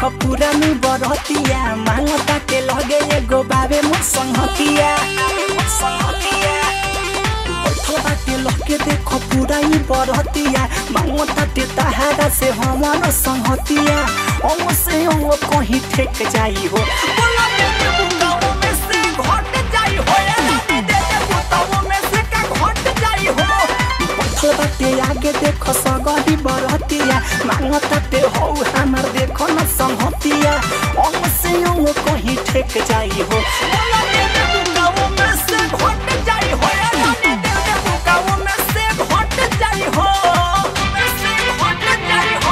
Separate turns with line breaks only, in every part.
पुरानी बरतिया मांगता के लगे एगो बाबे मोर संगतिया संगतिया बैठल बाटे लगे देखो पुरानी बरतिया मांगता ते तहारा से हमार संगतिया हम से हम कहीं ठेक जाई हो बोला दे दे बुकाओ में से घट जाई हो या दे दे बुकाओ में से का घट जाई हो बैठल बाटे आगे देखो सगरी बरतिया मांगता ते हो हमार देखो न संगतिया हम से हम कहीं ठेक जाई हो बोला दे दे बुकाओ में से घट जाई हो या दे दे बुकाओ में से घट जाई हो में से घट जाई हो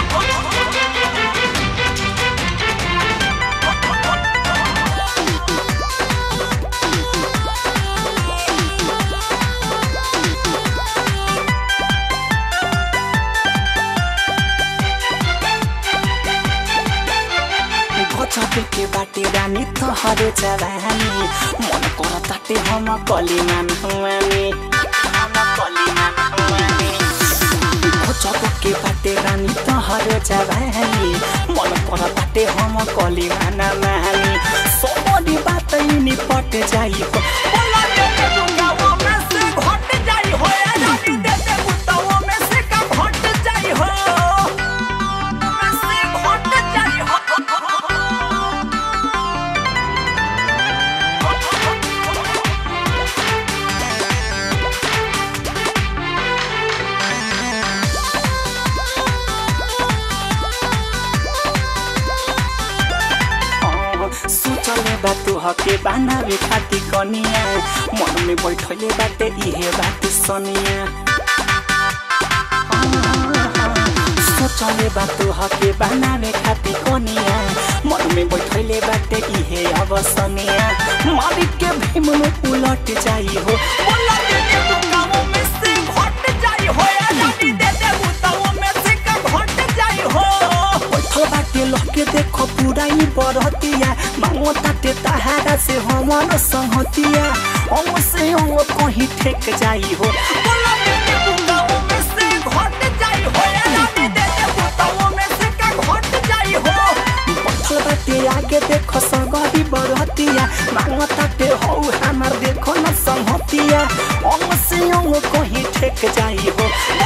गजबे के बाटे रानी तोहरो जवानी मन कर ताटे हम कलिमान हुआनी हम कलिमान हुआनी गजबे के बाटे रानी तोहरो जवानी मन कर ताटे हम कलिमान मानी सोमरी बात इनी पट जाई हो बोला दे दे दुंगाओ में से घट जाई हो या रानी दे दे बुताओ में से का घट जाई हो में से घट जाई हो सोचले बा तू हके बनावे खाती कनिया मन में बैठले बाटे इहे बात सनिया सोचले बा तू हके बनावे खाती कनिया मन में बैठले बाटे इहे अब सनिया मालिक के भीम में उलट जाई हो बोला दे दे तू गाँव में से घट जाई हो या दादी दे दे बुताओ में से का घट जाई हो बैठल बाटे लगे देखो पूरा ही बरतिया मांगो ताटे तहारा से हमार संगतिया हम से हम कहीं ठेक जाई हो बोला दे दे बुताओ में से घट जाई हो या दादी दे दे बुताओ में से का घट जाई हो बैठल बाटे आगे देखो सगरी बरतिया मांगो ताटे हो हमार देखो न संगतिया हम से हम कहीं ठेक जाई हो